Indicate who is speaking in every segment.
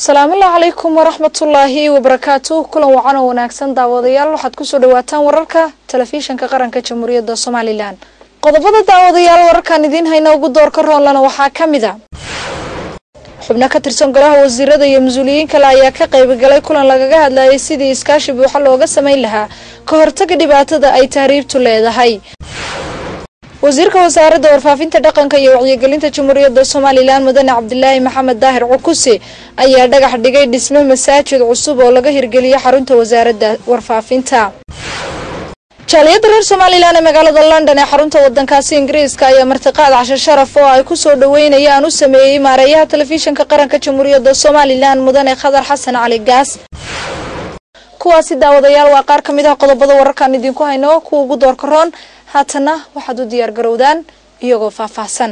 Speaker 1: asalaamullahi calaykum waraxmatullaahi wabarakaatu kulan wacan oo wanaagsan daawadayaal waxaad kusoo dhawaataan wararka telefishanka qaranka jamhuuriyadda somalilan qodobada daawadayaal wararkan idiin hayna ugu doorka roonlana waxaa ka mid a xubno ka tirsan golaha wasiirada iyo mas-uuliyiin kale ayaa ka qaybagalay kulan lagaga hadlayay sidii iskaashi buuxa looga samayn lahaa ka hortaga dhibaatada ay tahriibtu leedahay wasiirka wasaaradda warfaafinta dhaqanka iyo wacyigelinta jamhuuriyadda somalilan mudane cabdilaahi maxamed daahir cukuse ayaa dhagax dhigay dhisme masaajid cusub oo laga hirgeliyay xarunta wasaaradda warfaafinta jaaliyadda reer somalilan ee magaalada london ee xarunta wadankaasi ingiriiska ayaa martiqaad casho sharaf oo ay kusoo dhaweynayaan u sameeyey maareeyaha telefishinka qaranka jamhuuriyadda somalilan mudane khadar xasan cali gaas kuwaasi daawadayaal waa qaar ka mid ah qodobada wararkaan idinku hayno kuwa ugu doorka roon haatana waxaad u diyaar garowdaan iyagoo faahfaahsan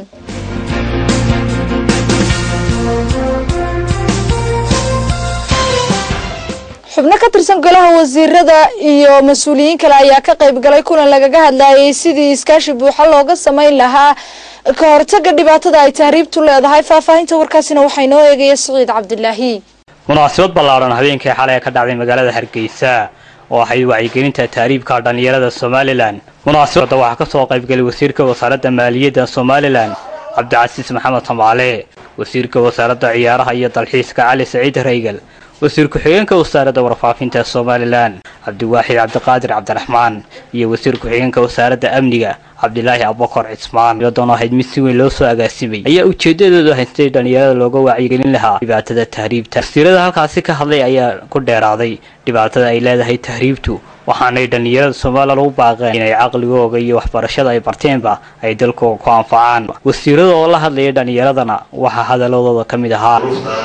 Speaker 1: xubno ka tirsan golaha wasiirada iyo mas-uuliyiin kale ayaa ka qayb galay kulan lagaga hadlayay sidii iskaashi buuxa looga samayn lahaa ka hortaga dhibaatada ay tahriibtu leedahay faahfaahinta warkaasina waxaa inoo eegaya siciid cabdilaahi
Speaker 2: munaasabad ballaadhan habeenkii xalay ka dhacday magaalada hargeysa oo ahayd wacyigelinta tahriibka dhallinyarada somalilan munaasabadda waxaa ka soo qaybgalay wasiirka wasaaradda maaliyadda somalilan cabdicasiis maxamed samaale wasiirka wasaaradda ciyaaraha iyo dalxiiska cali saciid raygal wasiir ku-xigeenka wasaaradda warfaafinta somalilan cabdiwaaxid cabdiqaadir cabdiraxmaan iyo wasiir ku-xigeenka wasaaradda amniga cabdilaahi abubakar cismaan iyadoona ahayd mid si weyn loo soo agaasimay ayaa ujeedadoodu haystay dhallinyarada looga wacyigelin lahaa dhibaatada tahriibta wasiirada halkaasi ka hadlay ayaa ku dheeraaday dhibaatada ay leedahay tahriibtu waxaanay dhallinyarada somalilan u baaqeen inay caqligooga iyo waxbarashada ay barteenba ay dalkooga ku anfacaan wasiirada oo la hadlaya dhallinyaradana waxaa hadaladooda ka mid ahaa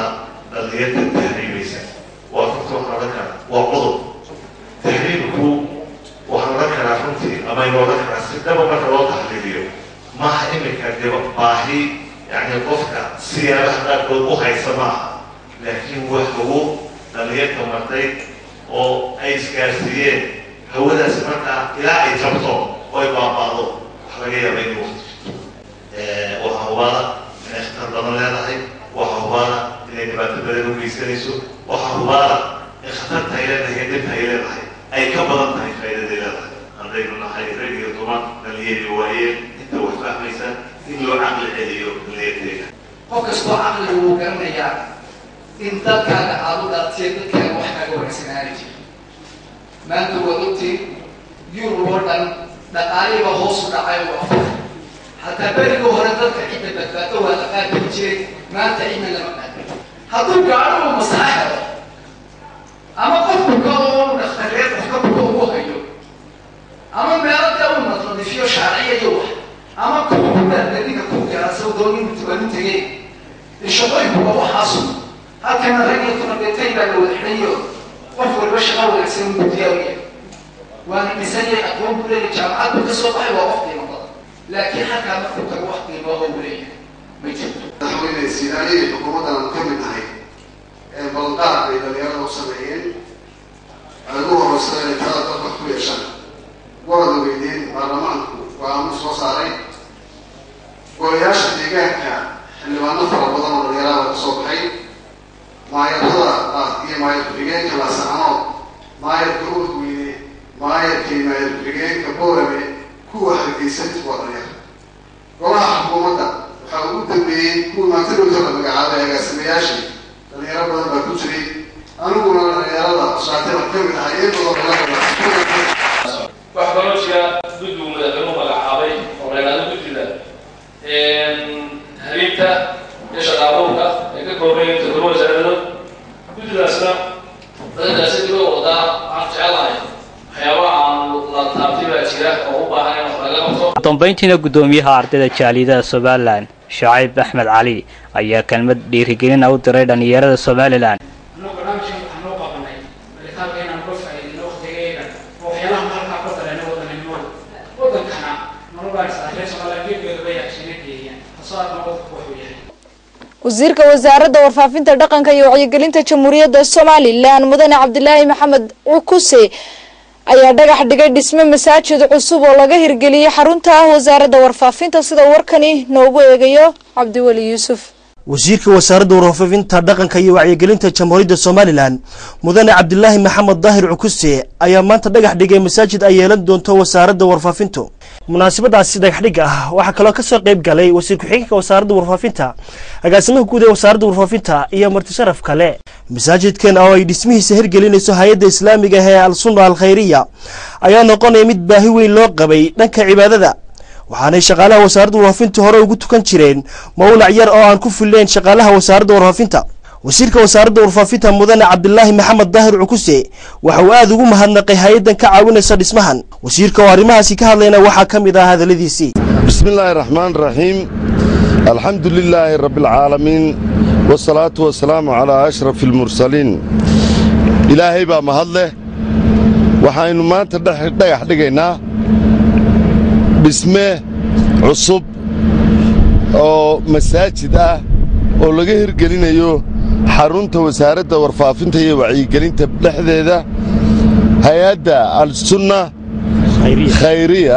Speaker 3: waa runtii waxaan odhan karaa waa qodob tahriibku waxaan odhan karaa runtii ama inu odhan karaa si dhaba marka loo taxliiliyo maaha imika deba baahi yani qofka siyaabaha qaarkood u haysa maaha laakiin wax lagu dhalinyarka martay oo ay isgaarsiiyeen hawadaasi markaa ilaa ay jabto oo ay baaba'do wax laga yaaba inay waqti jirto waxaa hubaada inay khatar badan leedahay waxaa hubaada inay dhibaato badan u geysanayso waxaa hubaada in khatarta ay leedahay iyo dhibta ay leedahay ay ka badan tahay faa'iidaday leedahay haddaynu nahay rag iyo dumar dhalinyari waayeen inta wax fahmaysa in loo caqli celiyo dhalinyarteeda
Speaker 4: qof kastoo caqliga wuu garanayaa in dalkaaga aada u dhaartiya dadkaaga wax kaaga wanagsanaani jira maanta waad ogtiin yurub oo dhan dhaqaalihiba hoos u dhacay waa fur hataa berigii hore dadka cidda badbaado waa la qaadari jiray maanta cidna lama qaadin hadduu gaadho uu masaxa helo ama qofku ka oo dhakhtareed wax ka buko ugu hayo ama meelo dee uu nadnadifiyo shaarciya iyo wax ama kuwa kudaadadiga ku gaara sawdoon inuu tibanu tegey shaqooyinkuba waxaasu halkana rag iyo tunabeetay baa la wada xidhayo qof waliba shaqa wanaagsan uu diyaariya waana dhisanyay aqoon buu leeyahay jaamacad buu ka soo baxay waa qof qiimo badan laakiin halkaa markuu tago wax qiimooha uu leeyahay ma jirto
Speaker 5: madaxweyne siinaaniyay xukuumaddan aan ka mid nahay ee balqaad bay dhalinyarada u sameeyeen waxay ugu horeysa inay talada dalka ku yeeshaan warada weyneyn baarlamaanku go-aamo soo saaray golayaasha deegaanka xildhibaano fara badan oo dhalinyarada ka soo baxay maayarada ah iyo maayar ku-xigeenka laasacanood maayarka urweyne maayarka iyo maayar ku-xigeenka boorame kuwa hargeysantu waa dhalinyar golaha xukuumadda waxaa ugu dambeeyey kuwa maanta dhowta la magacaabay agaasimayaashii dhalinyaro badan baa ku jiray aniguna dhalinyarada shaatay baan ka mid ahay iyadoo
Speaker 6: wax kaloo jira guddigu madaxweynuhu magacaabay oo reeraado guddiga hariibta iyo shaqaabuurka ee ka koobayn toddoba wasaaradood guddigaasna dadkaasi dilo wadaa waxaan jecelahay waxyaaba aan la taabtay baa jira oo u baahan in wax laga qabto
Speaker 2: dambayntiina guddoomiyaha ardayda jaaliyadaha somalilan shacayb axmed cali ayaa kelmad dhiirigelina u diray dhallinyarada somalilan
Speaker 7: anuu barnaamijkan waxaan noo qabanay malitaanka inaan uga faa'iidino waqtigeega oo waxyaalaha halkaa ka dareena wadaninimada wadankana nolobaa reer somaliland geedgeedu bay yaashina geeyaan tasoo aadna wadanku wuxuu yahay
Speaker 1: wasiirka wasaaradda warfaafinta dhaqanka iyo wacyigelinta jamhuuriyadda somalilan mudane cabdilaahi maxamed cukuse ayaa dhagax dhigay dhisme masaajid cusub oo laga hirgeliyey xarunta wasaaradda warfaafinta sida warkani noogu eegayo cabdiweli yuusuf
Speaker 8: wasiirka wasaaradda warfaafinta dhaqanka iyo wacyigelinta jamhuuriyadda somalilan mudane cabdilaahi maxamed daahir cukuse ayaa maanta dhagax dhigay masaajid ay yeelan doonto wasaaradda warfaafintu munaasabadaasi dhagaxdhig ah waxaa kaloo kasoo qayb galay wasiir ku-xigeenka wasaaradda warfaafinta agaasimaha guud ee wasaaradda warfaafinta iyo martisharaf kale masaajidkan oo ay dhismihiisa hirgelinayso hay-adda islaamiga ee al-sunna al khayriya ayaa noqonaya mid baahi weyn loo qabay dhanka cibaadada waxaanay shaqaalaha wasaaradda warfaafinta hore ugu tukan jireen mawlac yar oo aan ku filleen shaqaalaha wasaaradda warfaafinta wasiirka wasaaradda warfaafinta mudane cabdilaahi maxamed daahir cukuse waxa uu aada ugu mahadnaqay hay-addan ka caawinaysa dhismahan wasiirka oo arrimahaasi ka hadlayna waxaa ka mid ah hadalladiisii
Speaker 9: bismi illaahi raxmaan raxiim alxamdu lilaahi rabbialcaalamiin wasalaatu wasalaamu calaa ashrafi almursaliin ilaahay baa mahad leh waxaynu maanta dhagax dhigaynaa dhisme cusub oo masaajid ah oo laga hirgelinayo xarunta wasaaradda warfaafinta iyo wacyigelinta dhexdeeda hay-adda al-sunna khayriya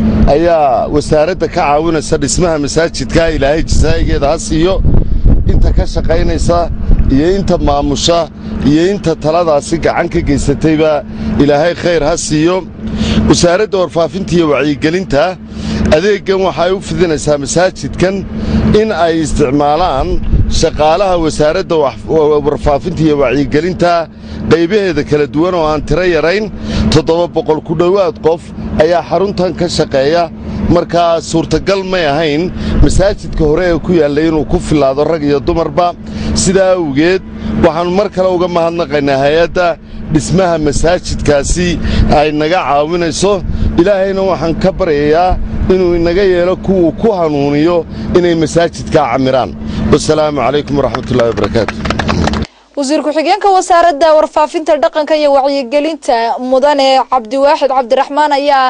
Speaker 9: ayaa wasaaradda ka caawinaysa dhismaha masaajidka ilaahay jasaa'igeeda ha siiyo inta ka shaqaynaysa iyo inta maamusha iyo inta taladaasi gacan ka geysatayba ilaahay khayr ha siiyo wasaaradda warfaafinta iyo wacyigelinta adeeggan waxay u fidinaysaa masaajidkan in ay isticmaalaan shaqaalaha wasaaradda warfaafinta iyo wacyigelinta qaybaheeda kala duwan oo aan tiro yarayn toddoba boqol ku dhowaad qof ayaa xaruntan ka shaqeeya markaa suurtagal may ahayn masaajidka hore ee ku yaallay inuu ku filaado rag iyo dumarba sidaa awgeed waxaannu mar kale uga mahadnaqaynaa hay-adda dhismaha masaajidkaasi ay naga caawinayso ilaahayna waxaan ka baryayaa inuu inaga yeelo kuwuu ku hanuuniyo inay masaajidkaa camiraan wasalaamu calaykum waraxmatullahi wabarakaatu
Speaker 1: wasiir ku-xigeenka wasaaradda warfaafinta dhaqanka iyo wacyigelinta mudane cabdiwaaxid cabdiraxmaan ayaa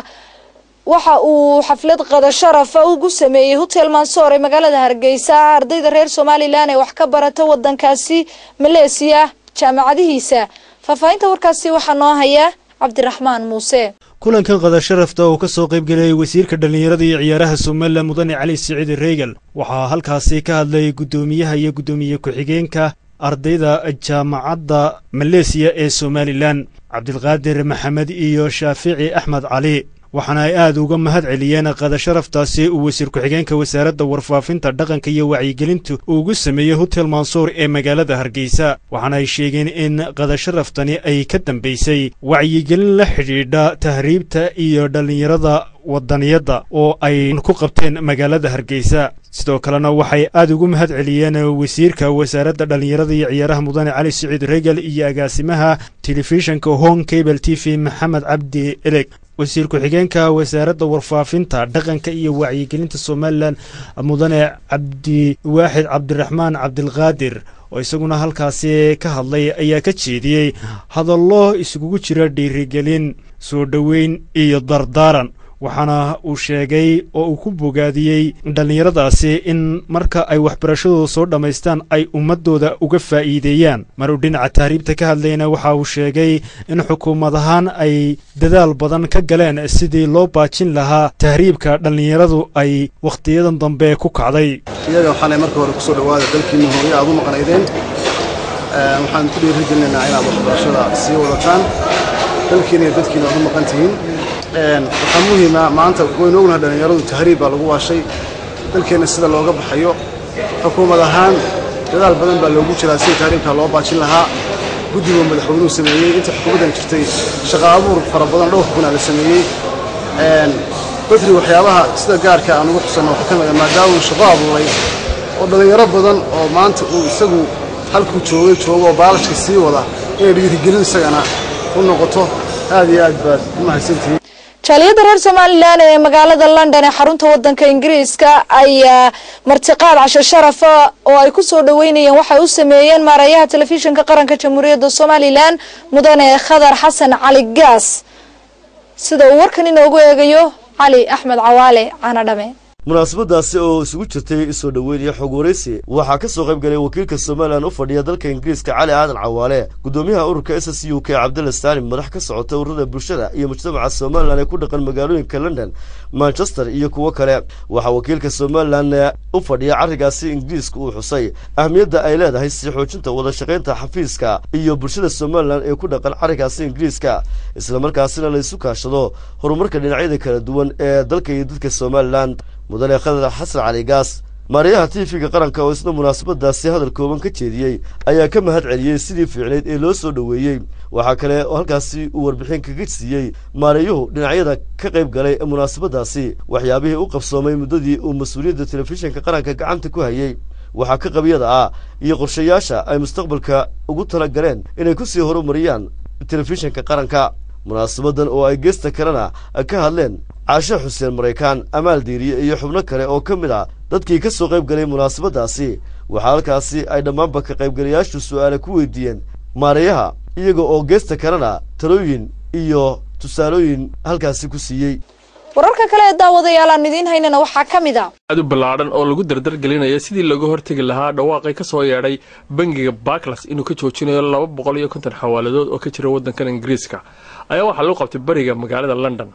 Speaker 1: waxa uu xaflad qada sharafa ugu sameeyey hotel mansoor ee magaalada hargeysa ardayda reer somalilan ee wax ka barata wadankaasi maleesiya jaamacadihiisa faahfaahinta warkaasi waxaa noo haya cabdiraxmaan muuse
Speaker 10: kulankan qada sharafta oo ka soo qaybgelayay wasiirka dhallinyarada iyo ciyaaraha somalilan mudane cali siciid reegal waxaa halkaasi ka hadlay guddoomiyaha iyo guddoomiye ku-xigeenka ardayda jaamacadda maleesiya ee somalilan cabdilqaadir maxamed iyo shaafici axmed cali waxaana ay aad uga mahad celiyeen qada sharaftaasi uu wasiir ku-xigeenka wasaaradda warfaafinta dhaqanka iyo wacyigelintu uu ugu sameeyey hotel mansuur ee magaalada hargeysa waxaana ay sheegeen in qada sharaftani ay ka dambaysay wacyigelin la xidhiidha tahriibta iyo dhallinyarada wadaniyadda oo ay ku qabteen magaalada hargeysa sidoo kalena waxay aad ugu mahad celiyeen wasiirka wasaaradda dhallinyarada iyo ciyaaraha mudane cali siciid regal iyo agaasimaha telefishinka home cable t v maxamed cabdi eleg wasiir ku-xigeenka wasaaradda warfaafinta dhaqanka iyo wacyigelinta somalilan mudane cabdiwaaxid cabdiraxmaan cabdilqaadir oo isaguna halkaasi ka hadlay ayaa ka jeediyey hadallo isugugu jira dhiirigelin soo dhoweyn iyo dardaaran waxaana uu sheegay oo uu ku bogaadiyey dhallinyaradaasi in marka ay waxbarashadooda soo dhammaystaan ay ummaddooda uga faa'iideeyaan mar uu dhinaca tahriibta ka hadlayna waxa uu sheegay in xukuumad ahaan ay dadaal badan ka galeen sidii loo baajin lahaa tahriibka dhallinyaradu ay wakhtiyadan dambe ku kacday
Speaker 5: iyaga waxaanay marka hore kusoo dhawaada dalkiina hooye aad u maqnaydeen waxaan ku dhiirigelinaynaa inaad waxbarashada sii wadataan dalkiina iyo dadkiina aad u maqan tihiin waxaa muhiima maanta waynu ognahay dhallinyaradu tahriib baa lagu waashay dalkeenna sida looga baxayo xukuumad ahaan dadaal badan baa loogu jiraa sidii tahriibkaa loo baajin lahaa guddiguu madaxweynuhu sameeyey inta xukuumaddan jirtay shaqa abuur fara badan dhowr kunaa la sameeyey badri waxyaabaha sida gaarka aan ugu xusanno waxaa ka mid a maadaama uu shaqo abuuray oo dhallinyaro badan oo maanta uu isagu halkuu joogay joogo oo baalashka sii wada inay dhiirigelin isagana u noqoto aad iyo aad baad u mahadsantihiin
Speaker 1: jaaliyadda reer somalilan ee magaalada london ee xarunta wadanka ingiriiska ayaa martiqaad casho sharafa oo ay ku soo dhoweynayeen waxay u sameeyeen maarayaha telefishinka qaranka jamhuuriyadda somalilan mudane khadar xasan cali gaas sida uu warkan inoogu eegayo cali axmed cawaale caanadhame
Speaker 11: munaasabadaasi oo isugu jirtay soo dhoweyn iyo xog waraysi waxaa ka soo qayb galay wakiilka somalilan u fadhiya dalka ingiriiska cali aadan cawaale gudoomiyaha ururka s s u k cabdalla saalim madax ka socota ururada bulshada iyo mujtamaca somalilan ee ku dhaqan magaalooyinka london manchester iyo kuwo kale waxaa wakiilka somalilan u fadhiya carrigaasi ingiriiska uu xusay ahmiyadda ay leedahay sii xoojinta wada shaqaynta xafiiska iyo bulshada somalilan ee ku dhaqan carrigaasi ingiriiska islamarkaasina la isu kaashado horumarka dhinacyada kala duwan ee dalka iyo dadka somalilan mudane khadar xasan cali gaas maariyaha tv-ga qaranka oo isna munaasabadaasi hadal kooban ka jeediyey ayaa ka mahad celiyey sidii fiicnayd ee loo soo dhoweeyey waxaa kale oo halkaasi uu warbixin kaga siiyey maariyuhu dhinacyada ka qayb galay ee munaasabadaasi waxyaabihii u qabsoomay muddadii uu mas-uuliyadda telefishinka qaranka gacanta ku hayey waxaa ka qabyada ah iyo qorshayaasha ay mustaqbalka ugu tala galeen inay ku sii horumariyaan telefishinka qaranka munaasabadan oo ay geesta kalena ka hadleen caashe xuseen maraykaan amaal diiriye iyo xubno kale oo ka mid ah dadkii ka soo qayb galay munaasabadaasi waxaa halkaasi ay dhammaanba ka qaybgalayaashu su'aale ku weydiiyeen maareeyaha iyaga oo geesta kalena talooyin iyo tusaalooyin halkaasi ku siiyey
Speaker 1: wararka kale ee daawadayaal aan idiin haynana waxaa ka mid a
Speaker 12: aad u ballaadhan oo lagu dardargelinaya sidii looga hortegi lahaa dhawaaqay ka soo yeedhay bangiga barklas inuu ka joojinayo laba boqol iyo konton xawaaladood oo ka jira waddankan ingiriiska ayaa waxaa lagu qabtay bariga magaalada london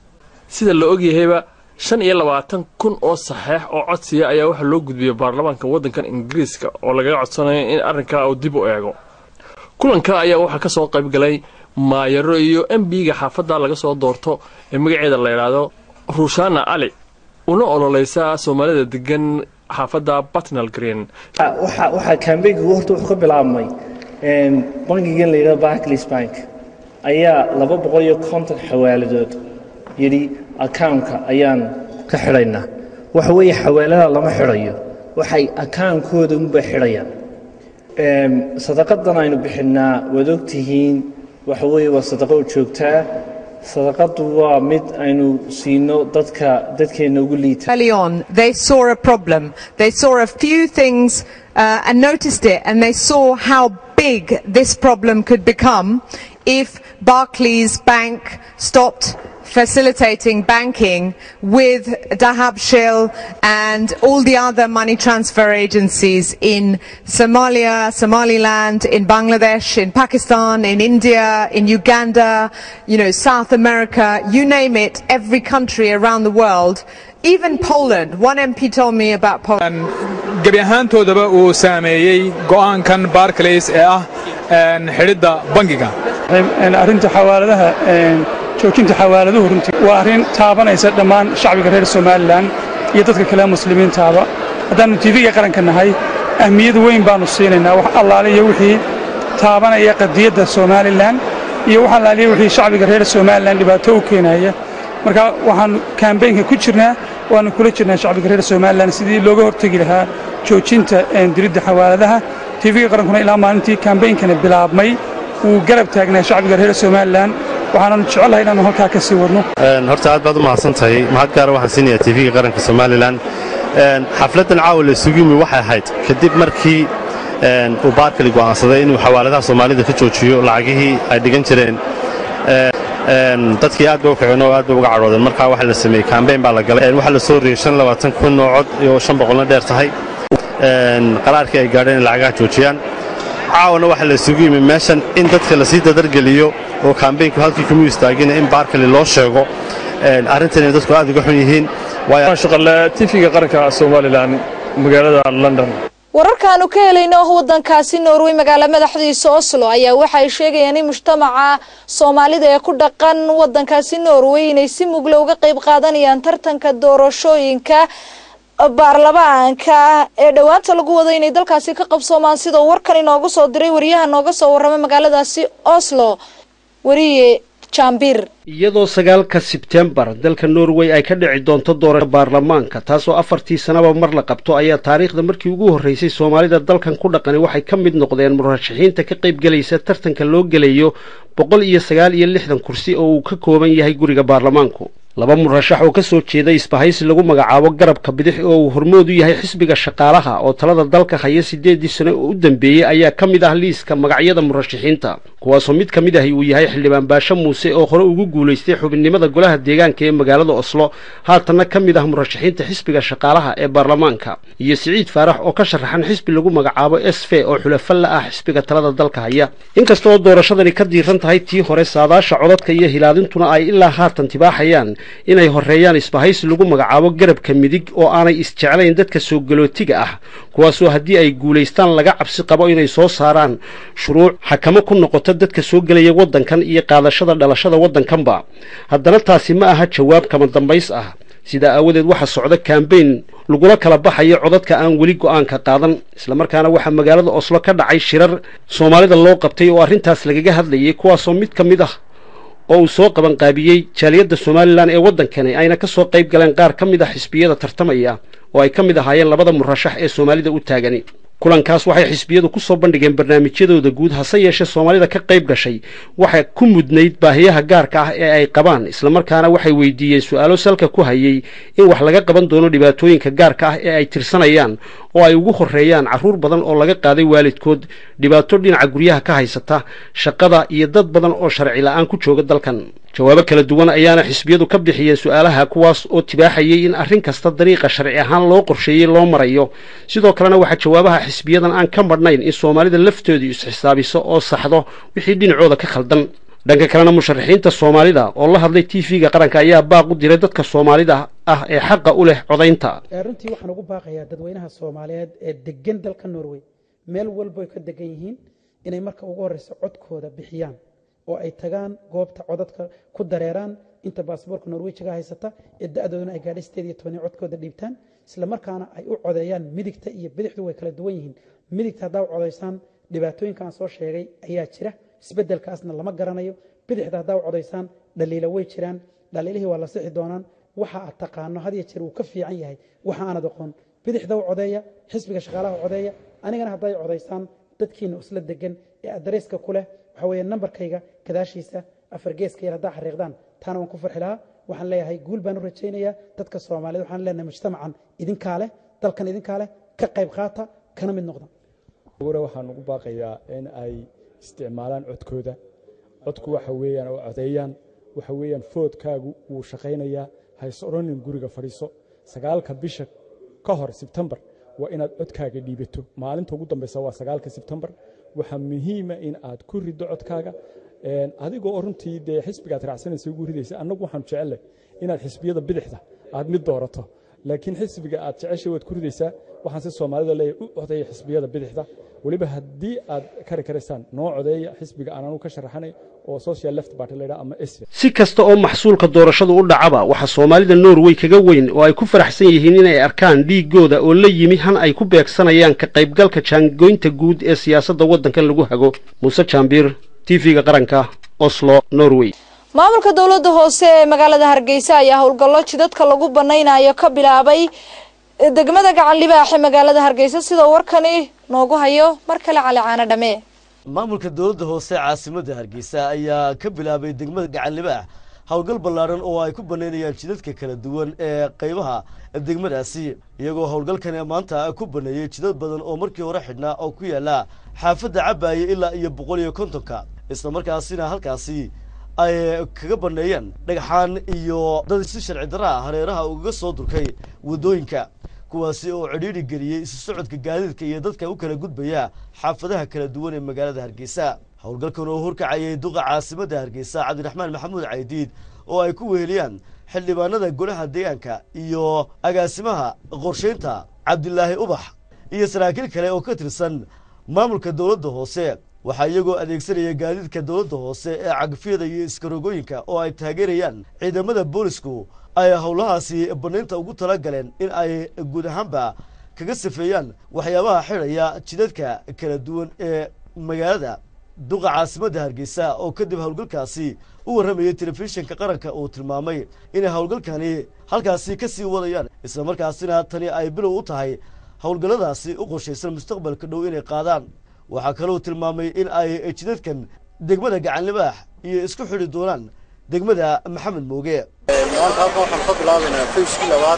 Speaker 12: sida la ogyahayba shan iyo labaatan kun oo saxeex oo codsiya ayaa waxaa loo gudbiyey baarlamaanka waddankan ingiriiska oo lagaga codsanayo in arrinkaa uu dib u eego kulanka ayaa waxaa ka soo qayb galay maayaro iyo m b-ga xaafadda laga soo doorto ee magaceeda la yidhaahdo ruushana ali una ololeysa soomaalida degan xaafadda batnal green
Speaker 13: waxaa kambeynkigu horta wuxuu ka bilaabmay bangigan la yidhahdo barclays bank ayaa laba boqol iyo konton xawaaladood yidhi accountka ayaan ka xidhaynaa waxa weeye xawaalada lama xidhayo waxay account-kooda unba xidhayaan sadaqadan aynu bixinnaa waad ogtihiin waxa weeye waa sadaqo u joogtaa sadaqadu waa mid aynu siino dadka dadkeena ugu liita
Speaker 14: early on they saw a problem they saw a few things uh, and noticed it and they saw how big this problem could become if Barclays Bank stopped facilitating banking with Dahab Shell and all the other money transfer agencies in Somalia, Somaliland, in Bangladesh, in Pakistan, in India, in Uganda, you know, South America, you name it, every country around the world. Even Poland. One MP told me about Poland.
Speaker 15: gebi ahaantoodaba uu saameeyey go'aankan barclays ee ah xidhidda bangiga
Speaker 16: arrinta xawaaladaha joojinta xawaaladuhu runtii waa arrin taabanaysa dhammaan shacbiga reer somalilan iyo dadka kale muslimiintaaba haddaannu tiifiga qaranka nahay ahmiyad weyn baannu siinaynaa wax allaale iyo wixii taabanaya qadiyadda somalilan iyo wax allaaliya wixii shacbiga reer somalilan dhibaato u keenaya marka waxaannu kambeynka ku jirnaa waannu kula jirnaa shacbiga reer somalilan sidii looga hortegi lahaa joojinta diridda xawaaladaha tiifiga qarankuna ilaa maalintii kambeynkana bilaabmay wuu garab taagnaa shacbiga reer somalilan waxaananu jecelahay inaannu halkaa ka sii wadno
Speaker 17: horta aad baad u mahadsan tahay mahad gaara waxaan siinayaa tiifiga qaranka somalilan xafladdan caawa la isugu yimi waxay ahayd kadib markii uu baarkali go'aansaday inuu xawaaladaha soomaalida ka joojiyo lacagihii ay dhigan jireen dadkii aad bay u kaceen oo aad bay uga cadhoodeen markaa waxa la sameeyey kambeyn baa la galay waxaa la soo riyey shan labaatan kun oo cod iyo shan boqolna dheer tahay qaraarkii ay gaadheen in lacagaha joojiyaan caawana waxaa la isugu yimi meeshan in dadka lasii dadargeliyo oo kambeynku halkii kuma istaagina in baarkali loo sheego arrintan inay dadku aad uga xun yihiin
Speaker 12: shaqale tifiga qaranka somalilan magaalada london
Speaker 1: wararkaanu ka helayno wadankaasi norway magaalo madaxdiisa oslo ayaa waxay sheegayaan in mujtamaca soomaalida ee ku dhaqan wadankaasi norway inay si mugla uga qayb qaadanayaan tartanka doorashooyinka baarlamaanka ee dhowaanta lagu wado inay dalkaasi ka qabsoomaan sidoo warkan inoogu soo diray wariyaha nooga soo warrama magaaladaasi oslo wariye jambir
Speaker 18: iyadoo sagaalka sebtembar dalka norway ay ka dhici doonto doorasho baarlamaanka taasoo afartii sanaba mar la qabto ayaa taariikhda markii ugu horreysay soomaalida dalkan ku dhaqani waxay ka mid noqdeen murashaxiinta ka qaybgelaysa tartanka loo gelayo boqol iyo sagaal iyo lixdan kursi oo uu ka kooban yahay guriga baarlamaanku laba murashax oo ka soo jeeda isbahaysi lagu magacaabo garabka bidix oo uu hormood u yahay xisbiga shaqaalaha oo talada dalka haya siddeedii sane oo u dambeeyey ayaa ka mid ah liiska magacyada murashaxiinta kuwaasoo mid ka mid ahi uu yahay xildhibaan baashe muuse oo hore ugu guulaystay xubinnimada golaha deegaanka ee magaalada oslo haatanna ka mid ah murashaxiinta xisbiga shaqaalaha ee baarlamaanka iyo siciid faarax oo ka sharaxan xisbi lagu magacaabo s v oo xulafo la ah xisbiga talada dalka haya inkasta oo doorashadani ka diiran tahay tii hore saadaasha codadka iyo hilaadintuna ay ilaa haatan tibaaxayaan inay horeeyaan isbahaysi lagu magacaabo garabka midig oo aanay isjeclayn dadka soo galootiga ah kuwaasoo haddii ay guulaystaan laga cabsi qabo inay soo saaraan shuruuc xakamo ku noqota dadka soo gelaya waddankan iyo qaadashada dhalashada waddankanba haddana taasi ma aha jawaab kama dambays ah sidaa aawadeed waxaa socda kambayn lagula kala baxayo codadka aan weli go'aanka qaadan islamarkaana waxaa magaalada oslo ka dhacay shirar soomaalida loo qabtay oo arrintaas lagaga hadlayay kuwaasoo mid ka mid ah oo uu soo qabanqaabiyey jaaliyadda somalilan ee waddankani ayna ka soo qayb galeen qaar ka mid ah xisbiyada tartamaya oo ay ka mid ahaayeen labada murashax ee soomaalida u taagani kulankaas waxay xisbiyadu ku soo bandhigeen barnaamijyadooda guud hase yeeshee soomaalida ka qayb gashay waxay ku mudnayd baahiyaha gaarka ah ee ay qabaan islamarkaana waxay weydiiyeen su-aalo salka ku hayay in wax laga qaban doono dhibaatooyinka gaarka ah ee ay tirsanayaan oo ay ugu horreeyaan carruur badan oo laga qaaday waalidkood dhibaato dhinaca guryaha ka haysata shaqada iyo dad badan oo sharci la'aan ku jooga dalkan jawaabo kala duwan ayaana xisbiyadu ka bixiyeen su-aalaha kuwaas oo tibaaxayay in arrin kasta dariiqa sharci ahaan loo qorsheeyey loo marayo sidoo kalena waxaa jawaabaha xisbiyadan aan ka madhnayn in soomaalida laftoodu is-xisaabiso oo saxdo wixii dhinacooda ka khaldan dhanka kalena musharaxiinta soomaalida oo la hadlay t v-ga qaranka ayaa baaq u diray dadka soomaalida ah ee xaqa u leh codaynta
Speaker 19: runtii waxaan ugu baaqayaa dadweynaha soomaaliyeed ee degan dalka norway meel walba ay ka degan yihiin inay marka ugu horreysa codkooda bixiyaan oo ay tagaan goobta codadka ku dareeraan inta baasboorka norwejiga haysata ee da-dooduna ay gaadhay sideed iyo toban codkooda dhiibtaan isla markaana ay u codeeyaan midigta iyo bidixdu way kala duwan yihiin midigta haddaa u codaysaan dhibaatooyinka aan soo sheegay ayaa jira isbeddelkaasna lama garanayo bidixda haddaa u codaysaan dhaliila way jiraan dhaliilihii waa la sixi doonaan waxa aad taqaano had iyo jeer wuu ka fiican yahay waxa aanad aqoon bidixda u codeeya xisbiga shaqaalaha u codeeya anigana hadday codaysaan dadkiina isla degan ee adreyska ku leh waxa weeye nambarkayga gadaashiisa afar geeska yar haddaa xariiqdaan taana waan ku farxi lahaa waxaan leeyahay guul baan u rajaynayaa dadka soomaaliyed waxaan leenahay mujtamacan idinkaa leh dalkan idinkaa leh ka qayb qaata kana mid noqda
Speaker 20: ure waxaan ugu baaqayaa in ay isticmaalaan codkooda codku waxa weeyaan oo codeeyaan waxa weeyaan foodkaagu wuu shaqaynayaa hays odhanin guriga fadhiiso sagaalka bisha ka hor sebtembar waa inaad codkaaga dhiibato maalinta ugu dambeysa waa sagaalka sebtembar waxaa muhiima in aad ku riddo codkaaga adigoo runtii dee xisbigaad raacsanaysa ugu ridaysa annagu waxaanu jecellay inaad xisbiyada bidixda aad mid doorato laakiin xisbiga aad jeceshay waad ku ridaysaa waxaan si soomaalida leeyahay u codeeya xisbiyada bidixda weliba haddii aad kari karaysaan noo codeeya xisbiga aan anu ka sharaxanay oo social left party la yidhaha ama s
Speaker 18: si kasta oo maxsuulka doorashadu u dhacaba waxaa soomaalida norway kaga weyn oo ay ku faraxsan yihiin inay arkaan dhiigooda oo la yimi han ay ku beegsanayaan ka qaybgalka jaangoynta guud ee siyaasadda waddankan lagu hago muuse jaambiir t v-ga qaranka oslo norway
Speaker 1: maamulka dowladda hoose ee magaalada hargeysa ayaa howlgallo jidadka lagu banaynayo ka bilaabay degmada gacan libaax ee magaalada hargeysa sidoo warkani noogu hayo mar kale cali caano dhame
Speaker 11: maamulka dowladda hoose caasimadda hargeysa ayaa ka bilaabay degmada gacan libaax howlgal ballaaran oo ay ku banaynayaan jidadka kala duwan ee qaybaha degmadaasi iyagoo howlgalkani maanta ku baneeyey jidad badan oo markii hore xidhnaa oo ku yaala xaafadda cabaaye ilaa iyo boqol iyo kontonka isla markaasina halkaasi ay kaga baneeyeen dhagxaan iyo dad si sharci darra hareeraha ugaga soo durkay waddooyinka kuwaasi oo cidhiidhi geliyey isu socodka gaadiidka iyo dadka u kala gudbaya xaafadaha kala duwan ee magaalada hargeysa howlgalkan oo horkacayay duqa caasimadda hargeysa cabdiraxmaan maxamuud caydiid oo ay ku weheliyaan xildhibaanada golaha deegaanka iyo agaasimaha qorshaynta cabdilaahi ubax iyo saraakiil kale oo ka tirsan maamulka dowladda hoose waxaa iyagoo adeegsanaya gaadiidka dowladda hoose ee cagfyada iyo iskarogooyinka oo ay taageerayaan ciidamada boolisku ay howlahaasi banaynta ugu tala galeen in ay guud ahaanba kaga safeeyaan waxyaabaha xidhaya jidadka kala duwan ee magaalada duqa caasimadda hargeysa oo kadib howlgalkaasi u warramayay telefishinka qaranka uu tilmaamay inay howlgalkani halkaasi ka sii wadayaan isla markaasina tani ay bilow u tahay howlgalladaasi u qorshaysan mustaqbalka dhow inay qaadaan waxaa kaloo tilmaamay in ay jidadkan degmada gacanlibaax iyo isku xidhi doonaan degmada maxamed mooge
Speaker 21: maanta halkan waxaan ka bilaabaynaa fayskii labaad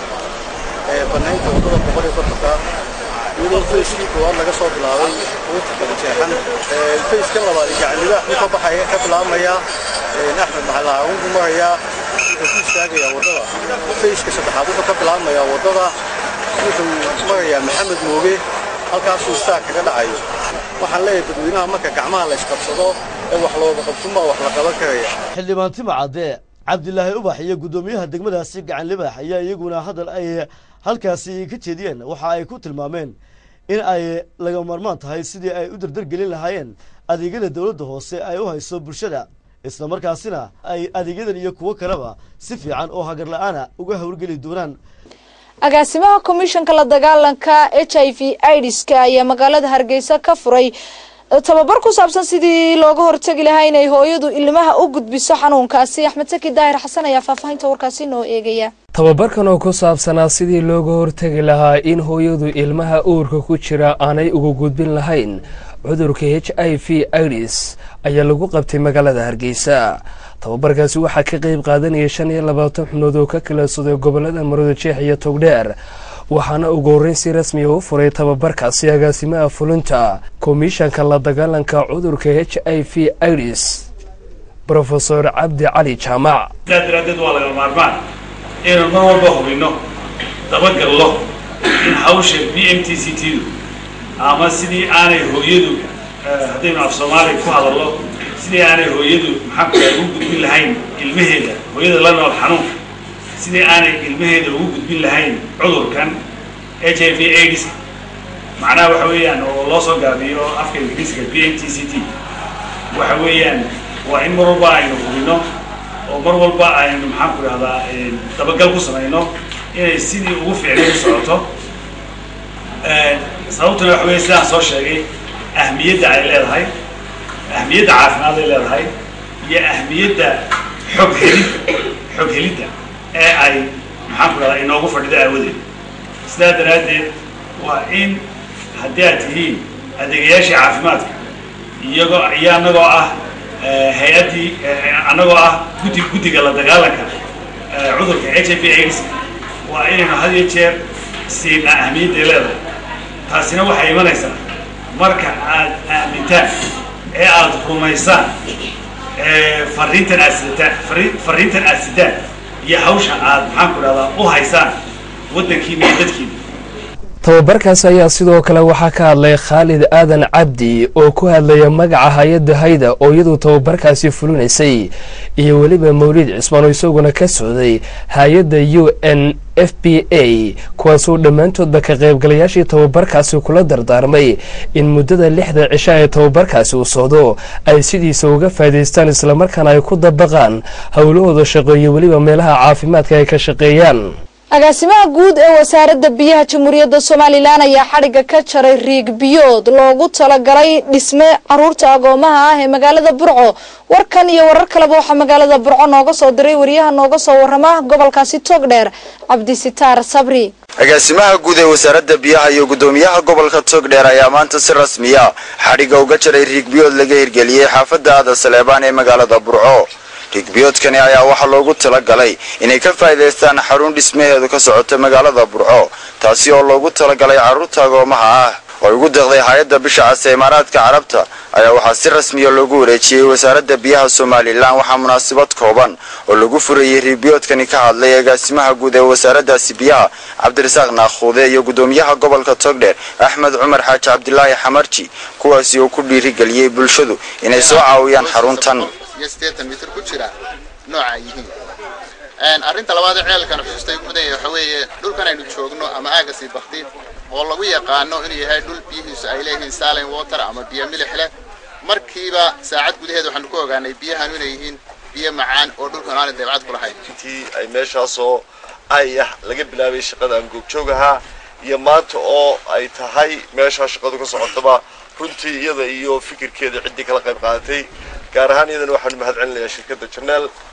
Speaker 21: ee banaynta waddada boqol iyo kontonka iyadoo fayskii koowaad laga soo bilaabay quuta kala jeexan fayska labaad iyo gacanlibaax ku ka baxaya ka bilaabmaya axmed maxalaha ugu maraya wuxuu ku istaagayaa waddada fayska saddexaad wuxuu ka bilaabmayaa waddada wuxuu marayaa maxamed mooge halkaasuu istaag kaga dhacayo waxaan leeyahay dadweynaha marka gacmaha la isqabsado ee wax looga qabtunbaa wax la qaban karaya
Speaker 11: xildhibaan tima cadde cabdilaahi ubax iyo guddoomiyaha degmadaasi gacan libaax ayaa iyaguna hadal ay halkaasi ka jeediyeen waxa ay ku tilmaameen in ay laga marmaan tahay sidii ay u dardargelin lahaayeen adeegyada dowladda hoose ay u hayso bulshada isla markaasina ay adeegyadan iyo kuwo kaleba si fiican oo hagar la-aana uga howlgeli doonaan
Speaker 1: agaasimaha komishanka la dagaalanka h i v idska ayaa magaalada hargeysa ka furay tababar ku saabsan sidii looga hortegi lahaa inay hooyadu ilmaha u gudbiso xanuunkaasi axmed saki daahir xasan ayaa faahfaahinta warkaasi noo eegaya
Speaker 22: tababarkan oo ku saabsanaa sidii looga hortegi lahaa in hooyadu ilmaha uurka ku jira aanay uga gudbin lahayn cudurka h i v idis ayaa lagu qabtay magaalada hargeysa tababarkaasi waxaa ka qeyb qaadanaya shan iyo labaatan xubnood oo ka kala soday gobolada marada jeex iyo togdheer waxaana ugu horreyn si rasmiya u furay tababarkaasi agaasimaha fulinta komishanka la dagaalanka cudurka h i v idis brofesor cabdi cali jaamac
Speaker 23: sidaa daraaddeed waa laga maarmaan inaan mar walba hubinno dabagallo in hawsha b m t c t du ama sidii aanay hooyadu haddaynu af soomaaliya ku hadallo sidii aanay hooyadu maxaa ugu gudbin lahayn ilmaheeda hooyada la nool xanuunka sidii aanay ilmaheeda ugu gudbin lahayn cudurkan h i v aids macnaha waxa weeyaan oo loo soo gaabiyo afka ingiriiska b m t c t waxa weeyaan waa in mar walba aynu hubinno oo mar walba aynu maxaan ku idhahdaa dabagal ku samayno inay sidii ugu fiicnay u socoto sababtuna waxa weya sidaan soo sheegay ahmiyadda ay leedahay ahmiyadda caafimaad ay leedahay iyo ahmiyadda xog helid xog helidda ee ay maxaan ku dhahdaa inoogu fadhido aawadeed sidaa daraaddeed waa in haddii aad tihiin adeegayaashii caafimaadka iyagoo iyo annagoo ah hay-addii annagoo ah guddi guddiga la dagaalanka cudurka h i v aids waa inaynu had iyo jeer siinaa ahmiyadday leedahay taasina waxay imanaysaa marka aad aamintaan ee aada rumaysaan fariintan aad sidataan fariintan aad sidaan iyo hawsha aad maxaan ku dhahdaa u haysaan waddankiina iyo dadkiina
Speaker 22: tababarkaasi ayaa sidoo kale waxaa ka hadlay khaalid aadan cabdi oo ku hadlaya magaca hay-adda hayda oo iyadu tababarkaasi fulinaysay iyo weliba mawlid cismaan oo isaguna ka socday hay-adda u n f b a kuwaasoo dhammaantoodba ka qaybgalayaashii tababarkaasi kula dardaarmay in muddada lixda cisho ee tababarkaasi uu socdo ay sidiisa uga faa'idaystaan islamarkaana ay ku dabaqaan howlahooda shaqo iyo weliba meelaha caafimaadka ay ka shaqeeyaan
Speaker 1: agaasimaha guud ee wasaaradda biyaha jamhuuriyadda somalilan ayaa xadhigga ka jaray riig biyood loogu talagalay dhisme caruurta agoomaha ah ee magaalada burco warkan iyo warar kaleba waxaa magaalada burco nooga soo diray wariyaha nooga soo warama gobolkaasi togdheer cabdisitaar sabri
Speaker 24: agaasimaha guud ee wasaaradda biyaha iyo guddoomiyaha gobolka togdheer ayaa maanta si rasmiya xadhigga uga jaray riig biyood laga hirgeliyey xaafadda aada saleebaan ee magaalada burco rigbiyoodkani ayaa waxaa loogu talagalay inay ka faa'iidaystaan xarun dhismaheedu ka socota magaalada burco taasi oo loogu talagalay carruurta agoomaha ah oo ugu deeqday hay-adda bisha cas ee imaaraadka carabta ayaa waxaa si rasmiya loogu wareejiyey wasaaradda biyaha somalilan waxaa munaasabad kooban oo lagu furayey rigbiyoodkani ka hadlay agaasimaha guud ee wasaaraddaasi biyaha cabdirasaaq naakhuude iyo guddoomiyaha gobolka togdheer axmed cumar xaaji cabdilaahi xamarji kuwaasi oo ku dhiirigeliyey bulshadu inay soo caawiyaan xaruntan
Speaker 25: iyo siddeetan mitir ku jira nooca ay yihiin arrinta labaad ee ceelkan xusuustay ugu mudan yahay waxa weeye dhulkan aynu joogno ama aaga sii bakti oo lagu yaqaano inuu yahay dhul biyihiisu ay leeyihiin silent water ama biyo milix leh markiiba saacad gudaheed waxaanu ku ogaanay biyahanu inay yihiin biyo macaan oo dhulkan aanay dabeecad ku lahayn
Speaker 9: intii ay meeshaasoo ay ah laga bilaabay shaqada aan goobjoog ahaa iyo maanta oo ay tahay meeshaa shaqadu ka socotaba runtii iyada iyo fikirkeeda ciddii kala qayb qaadatay gaar ahaan iyadana waxaanu mahad celinayaa shirkadda janeel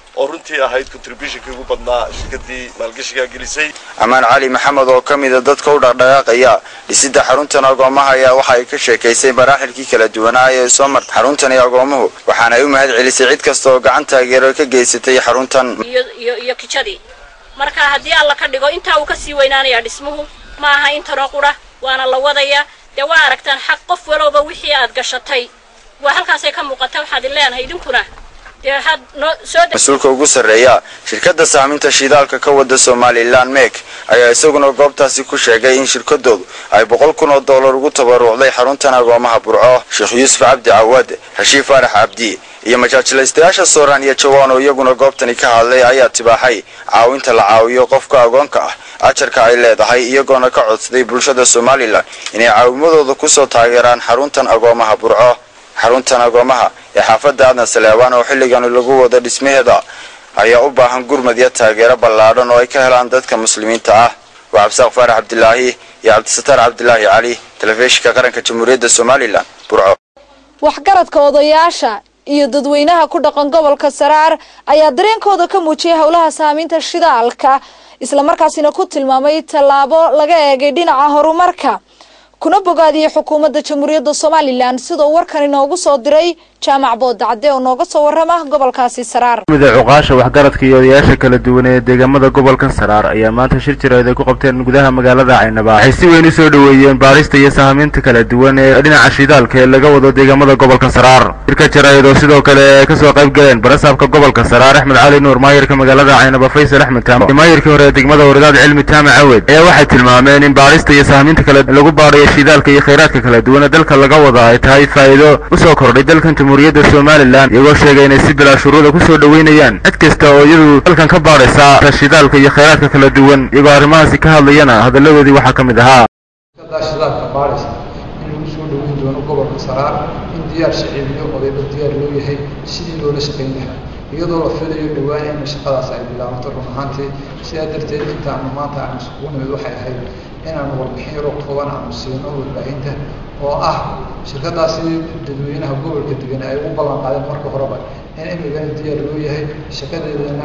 Speaker 2: oo runtii ahayd contributionkii ugu badnaa shirkadii maalgashigaa gelisay
Speaker 24: amaan cali maxamed oo ka mida dadka u dhaqdhaqaaqaya dhisidda xaruntan agoomaha ayaa waxa ay ka sheekaysay maraaxilkii kala duwanaa ee soo martay xaruntan iyo agoomuhu waxaana ay u mahad celisay cid kasta oo gacan taageero ka geysatay xaruntan
Speaker 3: iyo kijadii marka haddii alla ka dhigo intaa uu kasii weynaanayaa dhismuhu ma aha intanoo qura waana la wadayaa dee waa aragtaan xaq qof walowba wixii aad gashatay waa halkaasay ka muuqata waxaad leenahay idinkuna dee had noo soo
Speaker 24: mas-uulka ugu sarreeya shirkadda saaminta shidaalka ka wada somalilan mek ayaa isaguna goobtaasi ku sheegay in shirkadoodu ay boqol kun oo dollar ugu tabarucday xaruntan agoomaha burco sheekh yuusuf cabdi cawaad rashiif faarax cabdi iyo majaajilaystayaasha sooraan iyo jawaan oo iyaguna goobtani ka hadlay ayaa tibaaxay caawinta la caawiyo qofka agoonka ah ajarka ay leedahay iyagoona ka codsaday bulshada somalilan inay caawimadooda kusoo taageeraan xaruntan agoomaha burco xaruntan agoomaha ee xaafadda aadan saleebaan oo xilligan lagu wado dhismaheeda ayaa u baahan gurmad iyo taageero ballaadhan oo ay ka helaan dadka muslimiinta ah waa cabdisaaq faarax cabdilaahi iyo cabdisataar cabdilaahi cali telefishinka qaranka jamhuuriyadda somalilan burco
Speaker 1: waxgaradka odayaasha iyo dadweynaha ku dhaqan gobolka saraar ayaa dareenkooda ka muujiyay howlaha saamiinta shidaalka islamarkaasina ku tilmaamay tallaabo laga eegay dhinaca horumarka kuna bogaadiyey xukuumadda jamhuuriyadda somalilan sidoo warkan inoogu soo diray jaamac boodacade oo nooga soo warrama gobolkaasi saraar
Speaker 4: mida cuqaasha waxgaradka iyo odayaasha kala duwan ee deegaamada gobolkan saraar ayaa maanta shir jireed ay ku qabteen gudaha magaalada caynaba waxay si weyn u soo dhoweeyeen baarista iyo sahamiinta kala duwan ee dhinaca shidaalka ee laga wado deegaamada gobolka saraar shirka jarayd oo sidoo kale ay kasoo qayb galeen barasaabka gobolka saraar axmed cali nuur maayirka magaalada caynaba faysal axmed taamo iyo maayirkii hore ee degmada wardaad cilmi taama cawed ayaa waxay tilmaameen in baarista iyo sahamiinta kale lagu baarayo shidaalka iyo khayraadka kala duwan ee dalka laga wada ay tahay faa'iido usoo kordhay dalkan jamhuuriyadda somalilan iyagoo sheegay inay si bilaa shuruuda kusoo dhoweynayaan cid kasta oo iyadu dalkan ka baadhaysa shidaalka iyo khayraadka kala duwan iyagoo arrimahaasi ka hadlayana hadalladoodii waxaa ka mid ahaa
Speaker 6: shidaalka baadhaysa in lagu soo dhoweyn doono gobolka saraar in diyaar shicibiyo odayba diyaar loo yahay sidii loola shaqayn lahaa iyadoo la filayo dhowaan in shaqadaas ay bilaabato run ahaantii sidaa darteed intaanu maanta aanu isugu nimid waxay ahayd inaanu warbixin yaroo kooban aanu siino warbaahinta oo ah shirkadaasi dadweynaha gobolka degan ay ugu ballan qaadeen marka horeba in imigana diyaar loo yahay shaqadeedana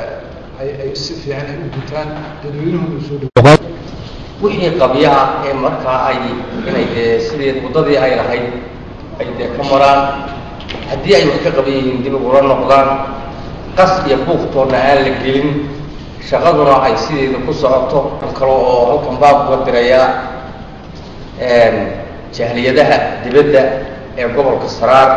Speaker 6: ay ay si fiican ay u gutaan dadweynuhuna u soo dhow
Speaker 7: wixii qabyaha ee markaa ay inay dee sidii waddadii ay lahayd ay dee ka maraan haddii ay wax ka qaban yihiin dib ugula noqdaan qas iyo buuftoonna aan la gelin shaqaduna ay sideeda ku socoto an kale oo halkan baab uga dirayaa jahliyadaha dibadda ee gobolka saraar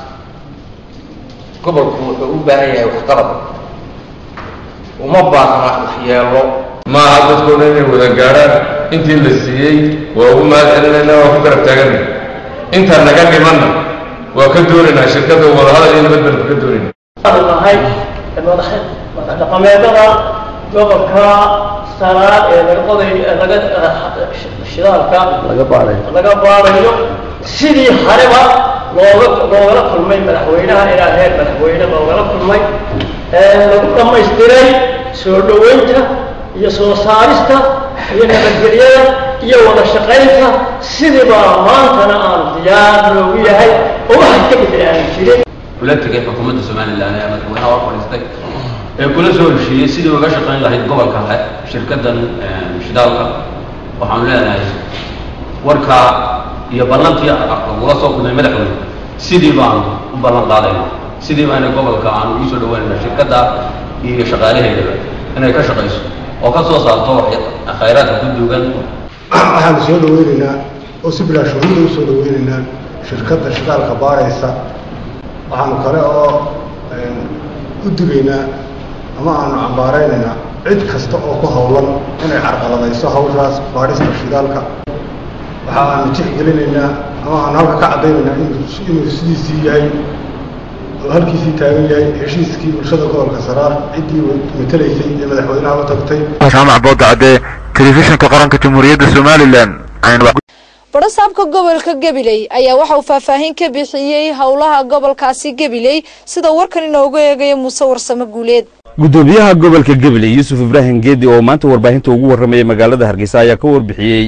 Speaker 7: gobolku wuxuu u baahan yahay waxqabad uma baahna waxyeelo
Speaker 26: maaha dadkooda inay wada gaadhaan intii la siiyey waa ugu mahad celinayna waa ku garab taaganay intaan naga dhimanna waa ka doonaynaa shirkadda wadahadal iyo nabadbalka ka doonayna
Speaker 27: nahay madaxdhaqameedada gobolka saraar ee laga qoday laga shidaalka
Speaker 7: laga baadhay
Speaker 27: laga baadayo sidii hareba looga loogala kulmay madaxweynaha ilaa heer madaxweyne loogala kulmay lagu dhammaystiray soo dhoweynta iyo soo saarista iyo nabadgelyada iyo wada shaqaynta sidiibaa maantana aan diyaar loogu yahay oo waxay ka bedel aan jirin
Speaker 28: kula tegay xukuumadda somalilan ee madaxweynaha hor fadhiistay ee kula soo heshiiyey sidii uga shaqayn lahayd gobolka shirkaddan shidaalka waxaanu leenahay warkaa iyo ballantii lagula soo kulmay madaxweyne sidii baanu u ballan qaadayna sidii baana gobolka aanu ugu soo dhawaanayna shirkadda iyo shaqaalaheedaba inay ka shaqayso oo ka soo saarto khayraadka ku duugan
Speaker 29: waxaanu soo dhaweynaynaa oo si bilaa shuruuda u soo dhaweynaynaa shirkadda shidaalka baaraysa waxaanu kale oo u digaynaa ama aanu cambaaraynaynaa cid kasta oo ku howlan inay carqaladayso hawshaas baadhista shidaalka waxa aanu tixgelinaynaa ama aanu halka ka caddaynaynaa inuu sidiisii yahay oo halkiisii taagan yahay heshiiskii bulshada gobolka saraar ciddii matelaysay ee madaxweynaha u tagtay
Speaker 4: jaamac boodacade telefishinka qaranka jamhuuriyadda somalilan
Speaker 1: badhasaabka gobolka gabiley ayaa waxa uu faahfaahin ka bixiyey howlaha gobolkaasi gabiley sida warkan inoogu eegaya muuse warsame guuleed
Speaker 30: gudoomiyaha gobolka gabiley yuusuf ibraahim geedi oo maanta warbaahinta ugu warramayay magaalada hargeysa ayaa ka warbixiyey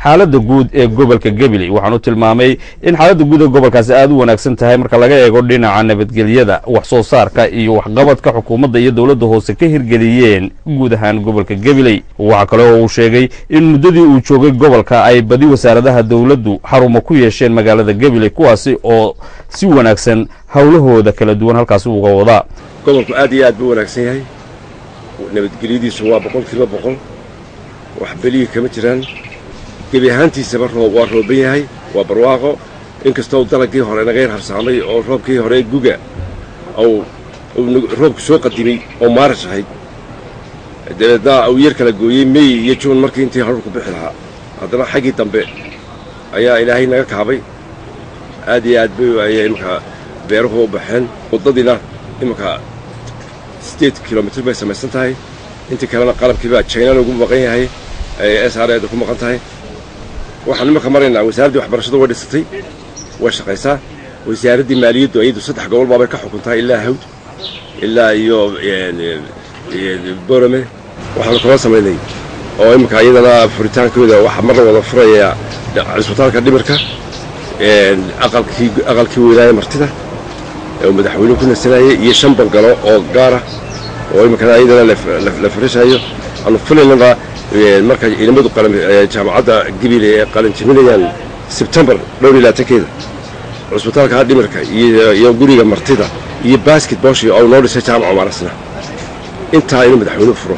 Speaker 5: xaaladda guud ee gobolka gabiley waxaanu tilmaamay in xaaladda guud ee gobolkaasi aad u wanaagsan tahay marka laga eego dhinaca nabadgelyada wax soo saarka iyo waxqabadka xukuumadda iyo dowladda hoose ka hirgeliyeen guud ahaan gobolka gabiley waxaa kale oo uu sheegay in muddadii uu joogay gobolka ay badi wasaaradaha dowladdu xarumo ku yeesheen magaalada gabiley kuwaasi oo si wanaagsan howlahooda kala duwan halkaasi uga wadaa
Speaker 8: gobolku aad iyo aad buu wanaagsan yahay nabadgelyadiisu waa boqol kiiba boqol wax belihii kama jiraan gebi ahaantiisaba roob waa rooban yahay waa barwaaqo inkastoo dalagii hore naga yar harsaamay oo roobkii hore guga ou roobku soo qadimay oo maarash ahayd dabeedna uu yar kala gooyey mey iyo juun markii intii harurku bixi lahaa haddana xaggii dambe ayaa ilaahay naga kaabay aad iyo aad bay ayay imanka beeruhu u baxeen waddadiina imanka siddeed kilomitr bay samaysan tahay intii kalena qalabkiibaa jayna lagu maqan yahay ee s r eeda ku maqan tahay waxaan imanka maraynaa wasaaraddii waxbarashadu way dhisatay way shaqaysaa wasaaraddii maaliyaddu ayadu saddex gobol baabay ka xukuntaa ilaa hawd ilaa iyo borome waxaanu kala samaynay oo iminka iyadana furitaankooda waxaa mar la wada furayaa cisbitaalka dhimirka aqalkii aqalkii weynaaye martida oo madaxweynuhu ku nasanayay iyo shan bangalo oo gaara oo iminkana iyadana la farishayo aanu filaynana marka ciidamadu jaamacadda gabil ee qalinjiminayaan sebtembar dhowr iyo labaatankeeda cusbitaalka dhimirka iyo guriga martida iyo basketboshi oo noo dhisay jaamaca maarasna intaa inuu madaxweynuhu furo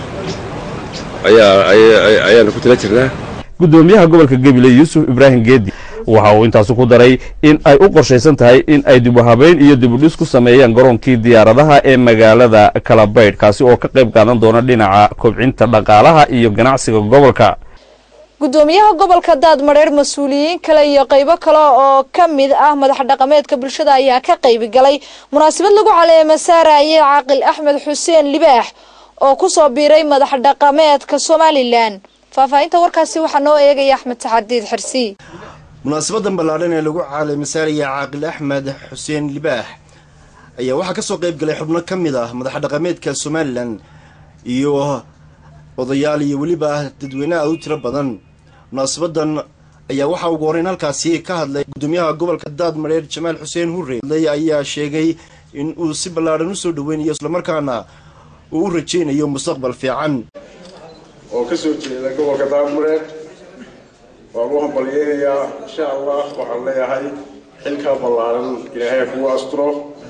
Speaker 8: ayaanu ku tala jirnaa
Speaker 5: gudoomiyaha gobolka gabiley yuusuf ibraahim geedi waxa uu intaasi ku daray in ay u qorshaysan tahay in ay dib u habayn iyo dib u dhis ku sameeyaan garoonkii diyaaradaha ee magaalada kalabaydh kaasi oo ka qayb qaadan doona dhinaca kobcinta dhaqaalaha iyo ganacsiga gobolka
Speaker 1: gudoomiyaha gobolka daadmadheer mas-uuliyiin kale iyo qaybo kale oo ka mid ah madax dhaqameedka bulshada ayaa ka qaybi galay munaasabad lagu caleema saarayay caaqil axmed xuseen libaax oo kusoo biiray madax dhaqameedka somalilan faahfaahinta warkaasi waxaa noo eegaya axmed saxadiid xirsi
Speaker 11: munaasabadan ballaadhan ee lagu caalamisaaraya caaqil axmed xuseen libaax ayaa waxaa kasoo qayb galay xubno ka mid ah madax dhaqameedka somalilan iyo odayaal iyo weliba dadweyne aad u tiro badan munaasabadan ayaa waxaa ugu horeyn halkaasi ka hadlay gudoomiyaha gobolka daadmareer jamaal xuseen hurre ayaa sheegay in uu si ballaadhan usoo dhaweynayo islamarkaana uu u rajaynayo mustaqbal fiican
Speaker 10: oo ka soo jeeda gobolka daadmareer waan u hambalyeynayaa insha allah waxaan leeyahay xilkaa ballaaran ilaahay kugu asturo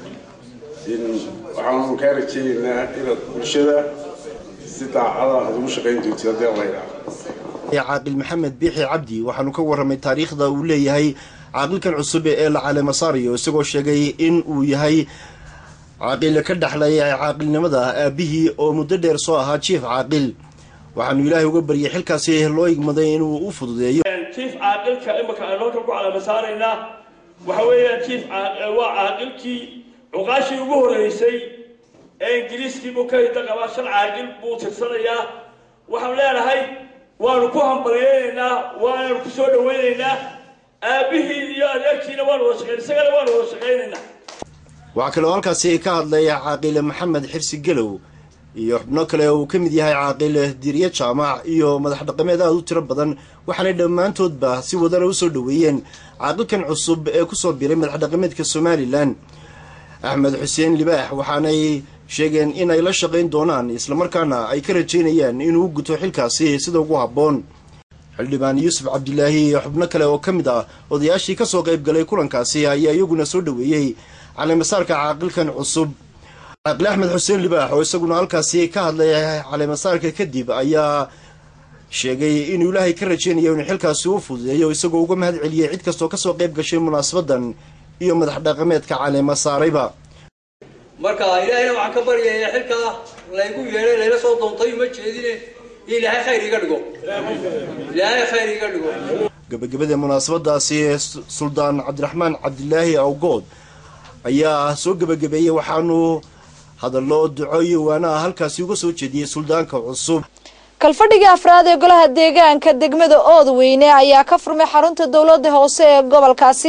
Speaker 10: waxaanu kaa rajeynaynaa inaad bulshada si daacada aad ugu shaqayn doonti haddii alla yidhaah
Speaker 11: caaqil maxamed biixi cabdi waxaanu ka warramay taariikhda uu leeyahay caaqilkan cusub ee la caleemasaarayo isagoo sheegay in uu yahay caaqil ka dhexlay caaqilnimada aabihii oo muddo dheer soo ahaa jief caaqil waxaanu ilaahay uga baryay xilkaasi loo igmaday inuu u fududeeyo
Speaker 12: jief caaqilka imika aynu halkan ku caleemasaaraynaa waxa weeyaan jief waa caaqilkii cuqaashii ugu horreysay ee ingiriiskii buu ka hidda qabaa shan caaqil buu tirsanayaa waxaanu leenahay waanu ku hambalyeynaynaa waananu ku soo dhawaynaynaa aabbihii iyo adeerkiina waanu wada shaqayn isagana waanu wada shaqaynaynaa
Speaker 11: waxaa kaloo halkaasi ka hadlay caaqil maxamed xirsi gelow iyo xubno kale uu ka mid yahay caaqil diirye jaamac iyo madax dhaqameed aada u tiro badan waxaanay dhammaantoodba si wadana usoo dhoweeyeen caaqilkan cusub ee kusoo biray madax dhaqameedka somalilan axmed xuseen libaax waxaanay sheegeen in ay la shaqayn doonaan islamarkaana ay ka rajaynayaan inuu guto xilkaasi sida ugu habboon xildhibaan yuusuf cabdilaahi iyo xubno kale oo ka mid ah odayaashii kasoo qayb galay kulankaasi ayaa iyaguna soo dhoweeyey caleemasaarka caaqilkan cusub caaqil axmed xuseen libaax oo isaguna halkaasi ka hadlay caleemasaarka kadib ayaa sheegay inuu ilaahay ka rajaynayo inuu xilkaasi u fududeeyo isagoo uga mahad celiyey cid kastoo kasoo qayb gashay munaasabadan iyo madax dhaqameedka caleema saarayba
Speaker 13: marka ilaahayna waxaan ka baryayaa xilkaa laygu yeedhay layla soo doontay uma jeedine ilaahay khayr iga dhigo ilaahay khayr iga dhigo
Speaker 11: gabagabada munaasabadaasi suldaan cabdiraxmaan cabdilaahi awgood ayaa soo gebagabeeyey waxaanu hadallo duco iyo waanaha halkaasi uga soo jeediyey suldaanka cusub
Speaker 1: kalfadhiga afraad ee golaha deegaanka degmada oodweyne ayaa ka furmay xarunta dowladda hoose ee gobolkaasi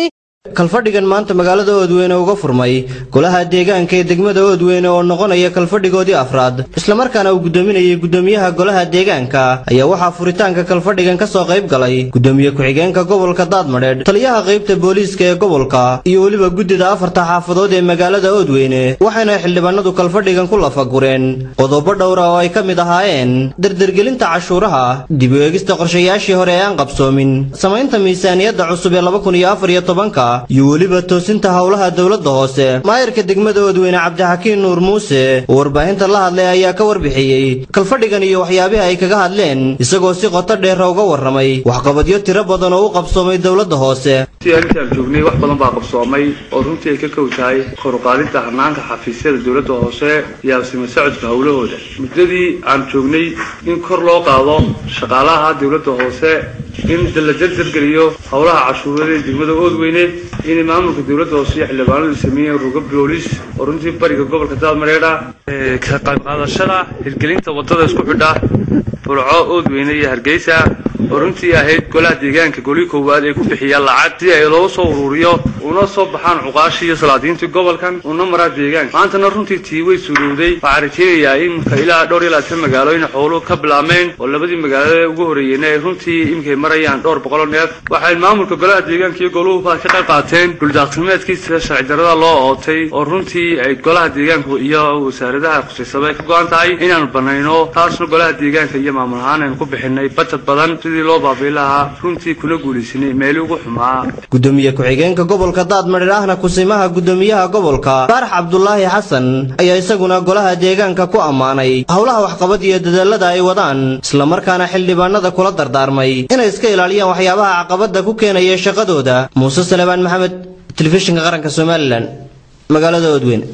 Speaker 14: kalfadhigan maanta magaalada oodweyne uga furmay golaha deegaanka ee degmada oodweyne oo noqonaya kalfadhigoodii afraad islamarkaana uu guddoominayay guddoomiyaha golaha deegaanka ayaa waxaa furitaanka kalfadhigan ka soo qayb galay guddoomiye ku-xigeenka gobolka daadmadheedh taliyaha qaybta booliiska ee gobolka iyo weliba guddida afarta xaafadood ee magaalada oodweyne waxayna xildhibaanadu kalfadhigan ku lafagureen qodobo dhowra oo ay ka mid ahaayeen dardergelinta cashuuraha dib u eegista qorshayaashii hore ee aan qabsoomin samaynta miisaaniyadda cusub ee laba kun iyo afar iyo tobanka iyo weliba toosinta howlaha dowladda hoose maayarka degmada oodweyne cabdixakiin nuur muuse oo warbaahinta la hadlay ayaa ka warbixiyey kalfadhigan iyo waxyaabihi ay kaga hadleen isagoo si qoto dheera uga warramay waxqabadyo tiro badan oo u qabsoomay dowladda hoose
Speaker 15: si intaan joognay wax badan baa qabsoomay oo runtii ay ka kow tahay kor u qaadidda hanaanka xafiisyada dowladda hoose iyo absima socodka howlahooda muddadii aan joognay in kor loo qaado shaqaalaha dowladda hoose in la dardargeliyo howlaha cashuurada ee degmada oodweyne in maamulka dowladda hoose iyo xildhibaanadu sameeyeen rugo boolis oo runtii bariga gobolka daadmareedha ka qayb qaadashada hirgelinta wadada isku xidha burco oodweyne iyo hargeysa oo runtii ahayd golaha deegaanka golii koowaad ee ku bixiya lacag si ay looga soo ururiyo una soo baxaan cuqaashii iyo salaadiintii gobolkan una maraa deegaanka maantana runtii tii way suurowday waxaa rajeynayaa iminka ilaa dhowr iyo labaatan magaalo in xooluhu ka bilaabmeen oo labadii magaalada ugu horreeyeyna ay runtii iminkay marayaan dhowr boqoloo neef waxay maamulka golaha deegaanka iyo goluhuba ka qayb qaateen dhuldaaqsimeedkiisa sharci darrada loo ootay oo runtii ay golaha deegaanku iyo wasaaradaha khusaysaba ay ka go-an tahay inaanu banayno taasna golaha deegaanka iyo maamul ahaan aynu ku bixinay bajad badan sidii loo baabiin lahaa runtii kuna guulaysanay meeli ugu xumaa
Speaker 14: gudoomiye ku-xigeenka gobolka daadmadher ahna kusimaha guddoomiyaha gobolka faarax cabdulaahi xasan ayaa isaguna golaha deegaanka ku ammaanay howlaha waxqabad iyo dadaalada ay wadaan islamarkaana xildhibaanada kula dardaarmay inay iska ilaaliyaan waxyaabaha caqabada ku keenaya shaqadooda muuse salebaan maxamed telefishinka qaranka somalilan magaalada oodweyne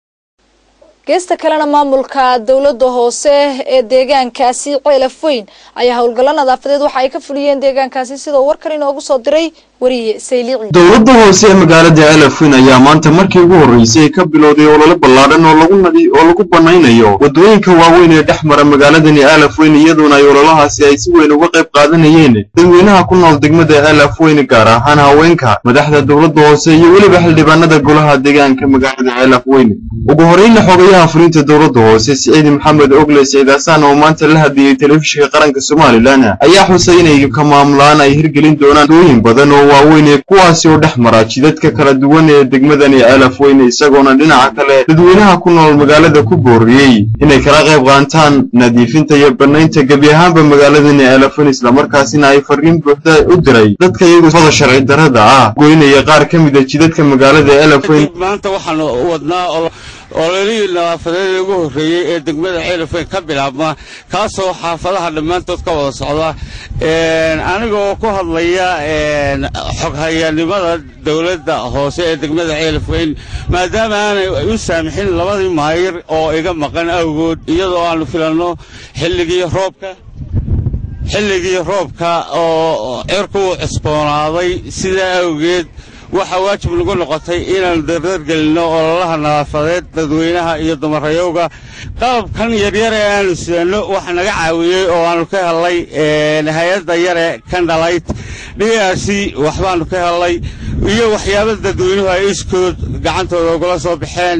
Speaker 1: geesta kalena maamulka dowladda hoose ee deegaankaasi ceelaf weyn ayaa howlgallo nadaafadeed waxa ay ka fuliyeen deegaankaasi sidoo warkan inoogu soo diray wariye sayliici
Speaker 16: dowladda hoose ee magaalada elafwin ayaa maanta markii ugu horreysay ka bilowday olole ballaadhan oo lagu nadi oo lagu banaynayo waddooyinka waaweyn ee dhex mara magaaladani elafweyn iyadoona ay ololahaasi ay si weyn uga qayb qaadanayeen dadweynaha ku nool degmada elafweyn gaar ahaan haweenka madaxda dowladda hoose iyo weliba xildhibaanada golaha deegaanka magaalada elafweyn ugu horreynna xogayaha fulinta dowladda hoose siciid maxamed ogle siciidasaan oo maanta la hadiyey telefishinka qaranka somalilan ayaa xusay inay ka maamulaan ay hirgelin doonaan dooyin badan oo waaweyn ee kuwaasi oo dhex mara jidadka kala duwan ee degmadani elafweyn isagoona dhinaca kale dadweynaha ku nool magaalada ku booriyey inay kala qayb qaataan nadiifinta iyo banaynta gebi ahaanba magaaladani elafweyn islamarkaasina ay fariin buuxda u diray dadka iyagu fada sharci darrada ah goynaya qaar ka mid a jidadka magaalada elafweyn
Speaker 17: maanta waxaan wadnaa ololihii nadaafadeed ugu horreeyey ee degmada ceelafweyn ka bilaabma kaasoo xaafadaha dhammaantood ka wada socda anigoo ku hadlaya xoghayanimada dowladda hoose ee degmada ceelafweyn maadaama aanay u saamixin labadii maayir oo iga maqan awgood iyadoo aanu filanno xilligii roobka xilligii roobka oo cirku cusboonaaday sidaa awgeed waxaa waajib nagu noqotay inaannu dardargelinno ololaha nadaafadeed dadweynaha iyo dumarayowga qalabkan yaryar ee aanu sidanno waxa naga caawiyey oo aanu ka hellay hay-adda yare kandhalayt d r c waxbaannu ka hellay iyo waxyaaba dadweynuhu ay iskood gacantooda ugula soo baxeen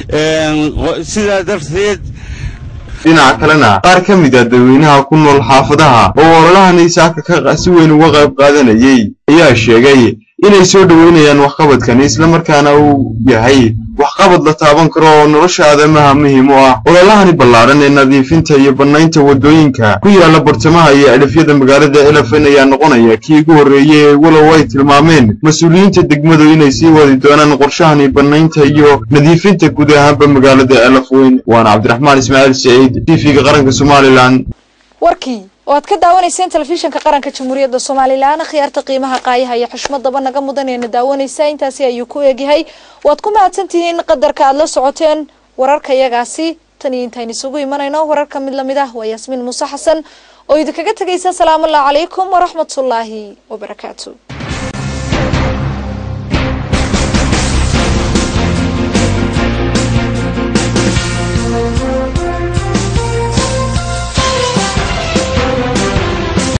Speaker 17: sidaa darteed
Speaker 16: dhinaca kalena qaar ka mid a dadweynaha ku nool xaafadaha oo ololahani saaka si weyn uga qayb qaadanayey ayaa sheegay inay soo dhoweynayaan waxqabadkani islamarkaana uu yahay waxqabad la taaban karo oo nolosha aadamaha muhiim u ah ololahani ballaadhan ee nadiifinta iyo bannaynta waddooyinka ku yaala bartamaha iyo cidhifyada magaalada elefen ayaa noqonaya kii ugu horreeyey ee walow ay tilmaameen mas-uuliyiinta degmadu inay sii wadi doonaan qorshahani bannaynta iyo nadiifinta guud ahaanba magaalada elafweyn waana cabdiraxmaan ismaaciil saciid t v-ga qaranka somalilan
Speaker 1: warkii oo aad ka daawanayseen telefishinka qaranka jamhuuriyadda somalilan khiyaarta qiimaha qaayaha iyo xushmadaba naga mudan eena daawanaysa intaasi ayuu ku eegyahay waad ku mahadsantihiin qadarka aad la socoteen wararka yagaasi tan iyo intayn isugu imanayno wararka mid lamid ah waa yaasmiin muuse xasan oo idinkaga tegaysa asalaamu allahu calaykum waraxmatullaahi wabarakaatu